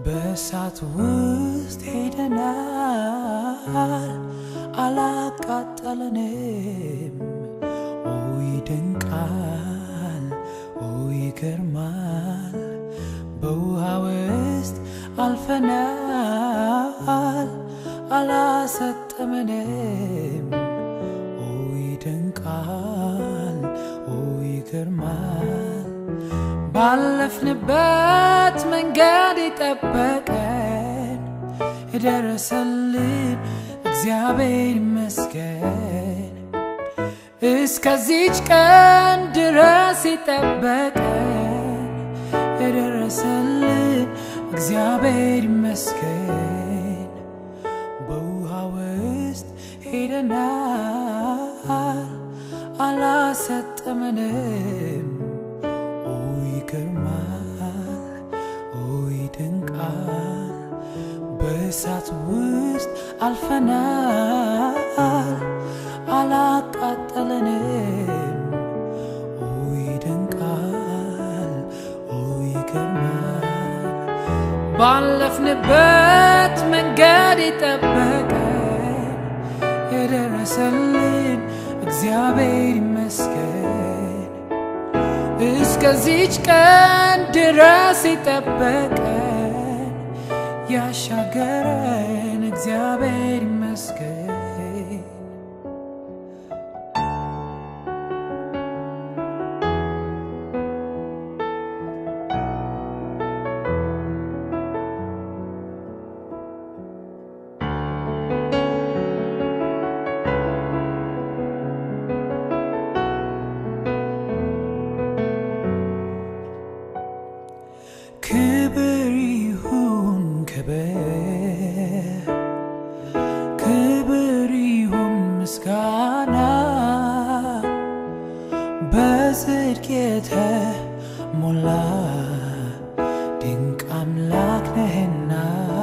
በእሳት ውስጥ ሄደናል አላቃጠለንም። ኦ ይደንቃል፣ ኦ ይገርማል። በውሃ ውስጥ አልፈናል አላሰጠመንም። ኦ ይደንቃል፣ ኦ ይገርማል። ባለፍንበት መንገድ የጠበቀን የደረሰልን እግዚአብሔር ይመስገን። እስከዚች ቀን ድረስ የጠበቀን የደረሰልን እግዚአብሔር ይመስገን። በውሃ ውስጥ ሄደናል አላሰጠመንም። ኦ ይገርማል፣ ኦ ይደንቃል። በእሳት ውስጥ አልፈናል አላቃጠለንም። ኦ ይደንቃል፣ ኦ ይገርማል። ባለፍንበት መንገድ የጠበቀን የደረሰልን እግዚአብሔር ይመስገን። እስከዚች ቀን ድረስ የጠበቀን ያሻገረን እግዚአብሔር ይመስገን። ክብር ይሁን ክብር ክብር ይሁን ምስጋና በጽድቅ የተሞላ ድንቅ አምላክ ነህና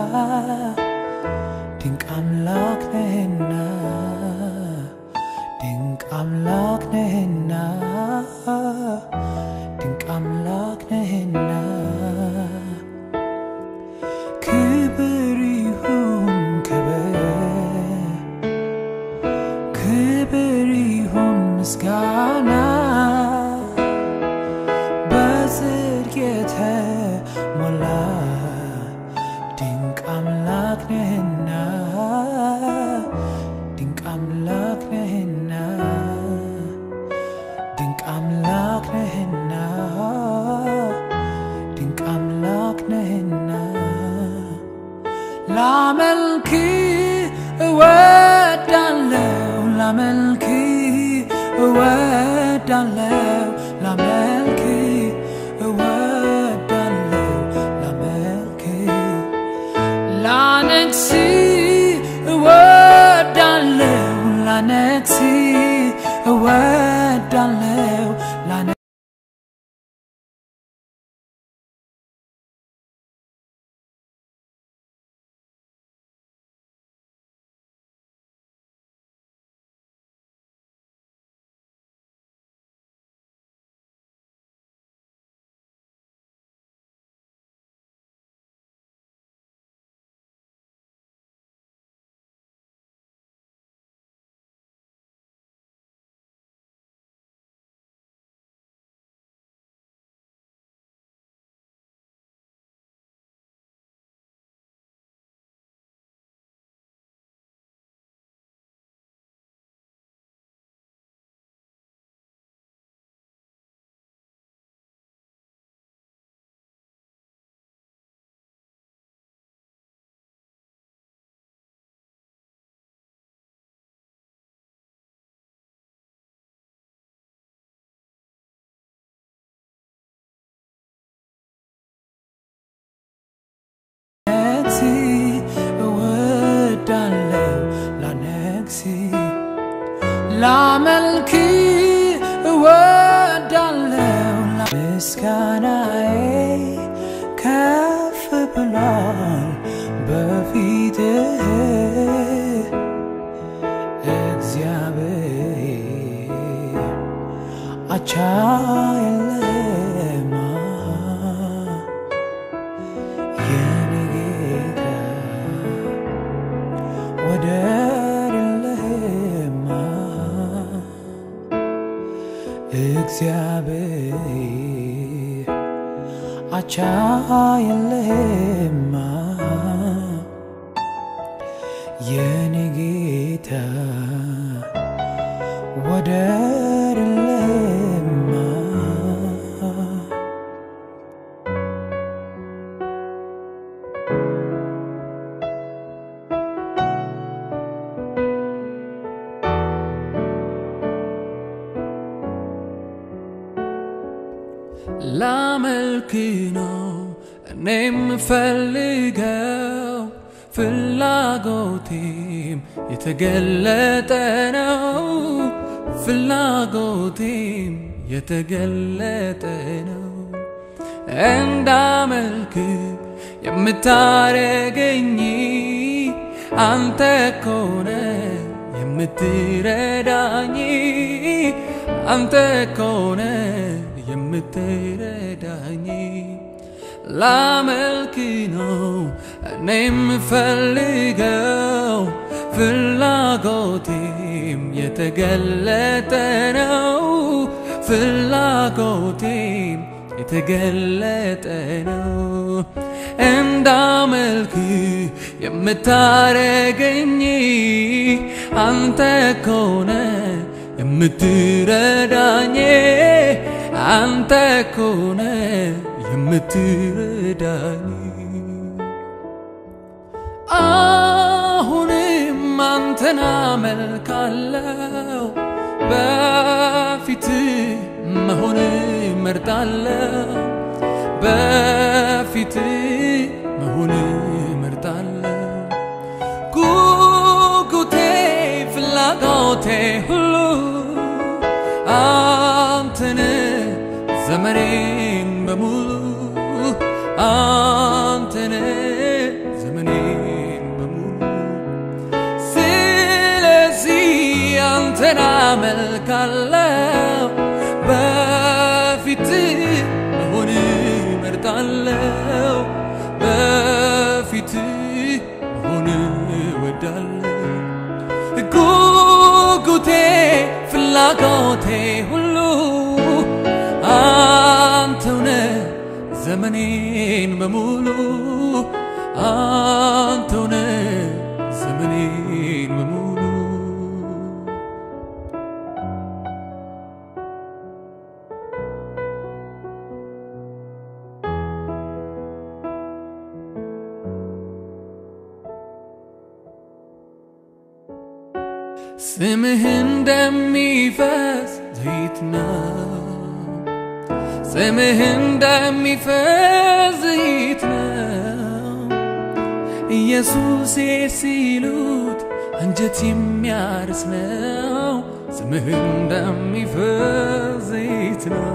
ድንቅ አምላክ ነህና ድንቅ አምላክ ነህና ድንቅ አምላክ ነህና ክብር ይሁን ክብር ክብር ይሁን ምስጋና በጽድቅ የተሞላ ድንቅ አምላክ ነህና ድንቅ አምላክ ነህና ድንቅ አምላክ ነህና ድንቅ አምላክ ነህና ላመልክ እወዳለው ላመልክ እወዳለው ላመልክ እወዳለው ላመልክ ላነግስ እወዳለው ላነግስ እወዳለው ላነ ላነግስ እወዳለው ላነግስ ላመልክ እወዳለው ምስጋናዬ ከፍ ብሏል በፊትህ እግዚአብሔር አቻ የለማ የኔ እግዚአብሔር አቻ የለህማ የኔ ጌታ ወደር የለህማ ላመልክ ነው እኔ የምፈልገው ፍላጎቴም የተገለጠ ነው ፍላጎቴም የተገለጠ ነው እንዳመልክ የምታረገኝ አንተ ኮነ የምትረዳኝ አንተ ኮነ የምትረዳኝ ላመልክ ነው እኔ የምፈልገው ፍላጎቴም የተገለጠ ነው ፍላጎቴም የተገለጠ ነው እንዳመልክ የምታረገኝ አንተ ኮነ የምትረዳኝ አንተ ኮነ የምትረዳኝ አሁንም አንተን አመልካለው በፊት መሆን መርጣለው በፊት መሆን መርጣለው ጉጉቴ ፍላጎቴ ሁሉ አንተን ዘመኔን በሙሉ አንተን ዘመኔን በሙሉ ስለዚህ አንተን አመልካለው በፊት መሆን መርጣለው በፊት መሆን ወዳለው ጉጉቴ ፍላጎቴ ሁሉ አንተውነ ዘመኔን በሙሉ አንተውነ ዘመኔን በሙሉ ስምህ እንደሚፈስ ዘይት ነው ስምህ እንደሚፈስ ዘይት ነው ኢየሱሴ ሲሉት አንጀት የሚያርስ ነው ስምህ እንደሚፈስ ዘይት ነው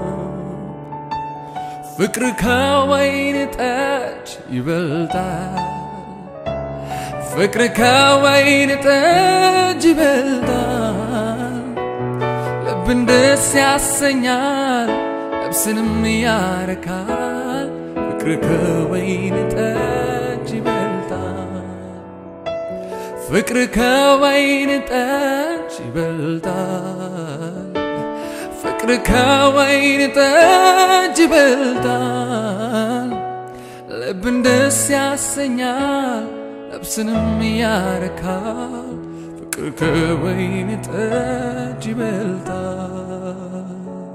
ፍቅር ከወይን ጠጅ ይበልጣል ፍቅር ከወይን ጠጅ ይበልጣል ልብን ደስ ያሰኛል ነፍስንም ያረካል ፍቅር ከወይን ጠጅ ይበልጣል ፍቅር ከወይን ጠጅ ይበልጣል ፍቅር ከወይን ጠጅ ይበልጣል ልብን ደስ ያሰኛል ነፍስንም ያረካል ፍቅር ከወይን ጠጅ ይበልጣል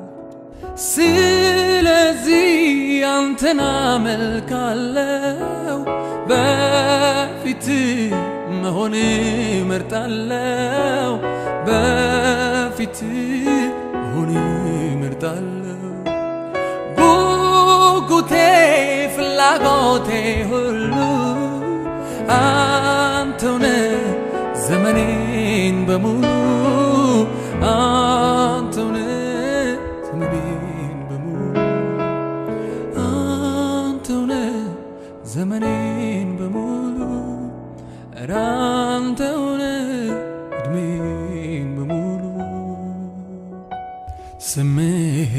ስለዚህ አንተን አመልካለው በፊት መሆን መርጣለው በፊት መሆን መርጣለው ጉጉቴ ፍላጎቴ ሁሉ አንተውነ ዘመኔን በሙሉ አንተውነ ዘመኔን በሙሉ አንተውነ ዘመኔን በሙሉ ኧረ አንተውነ እድሜን በሙሉ ስምህ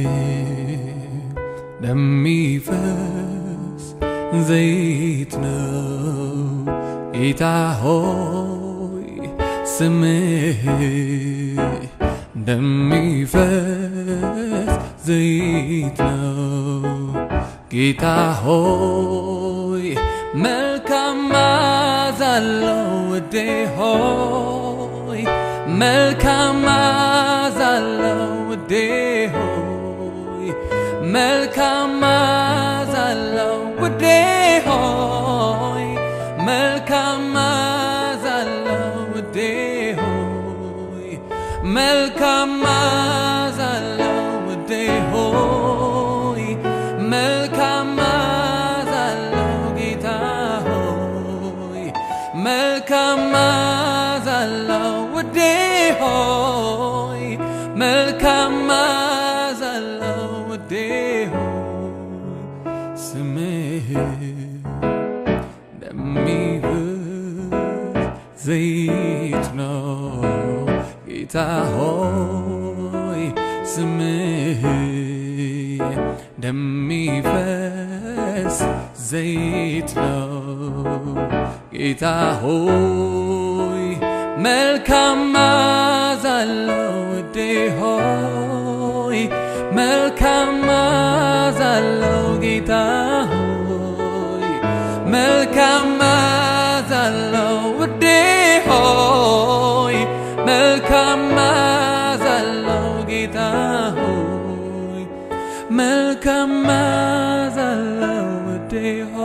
ለሚፈስ ዘይት ነው ጌታ ሆይ ስምህ እንደሚፈስ ዘይት ነው። ጌታ ሆይ መልካም መዓዛ አለው ውዴ ሆይ መልካም መዓዛ አለው ውዴ ሆይ መልካም መዓዛ አለው ውዴ ሆይ መልካም መዓዛ አለው ውዴ ሆይ መልካም መዓዛ አለው ውዴ ሆይ መልካም መዓዛ አለው ጌታ ሆይ መልካም መዓዛ አለው ውዴ ሆይ መልካም መዓዛ አለው ውዴ ሆይ ስምህ እንደሚፈስ ዘይት ነው ጌታ ሆይ ስምህ እንደሚፈስ ዘይት ነው ጌታ ሆይ መልካም መዓዛ አለው ውዴ ሆይ መልካም መዓዛ አለው ጌታ ሆይ መልካም መዓዛ አለው ውዴ ሆይ መልካም መዓዛ አለው ጌታ ሆይ መልካም መዓዛ አለው ውዴ ሆይ